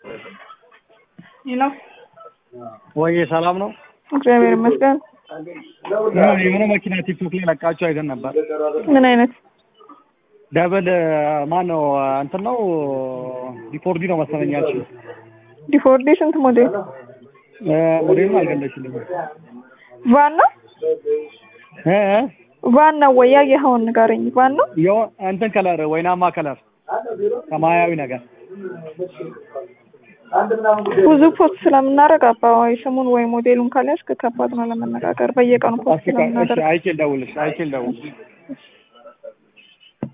ነው ወይ ሰላም ነው? እግዚአብሔር ይመስገን። የሆነ መኪና ቲክቶክ ላይ ለቃችሁ አይተን ነበር። ምን አይነት ደብል ማን ነው እንትን ነው ዲፎርዲ ነው መሰለኛችሁ። ዲፎርዲ ስንት ሞዴል ሞዴሉን አልገለችልኝም። ቫን ነው እ እ ቫን ነው ወይ ያየኸውን ንገረኝ። ቫን ነው የሆ- እንትን ከለር ወይናማ ከለር ሰማያዊ ነገር ብዙ ፖስት ስለምናደርግ አባዋይ ስሙን ወይ ሞዴሉን ካልያዝክ ከባድ ነው ለመነጋገር። በየቀኑ ፖስት እሺ፣ ስለምናደርግ አይቼ ልደውልልሽ አይቼ ልደውልልሽ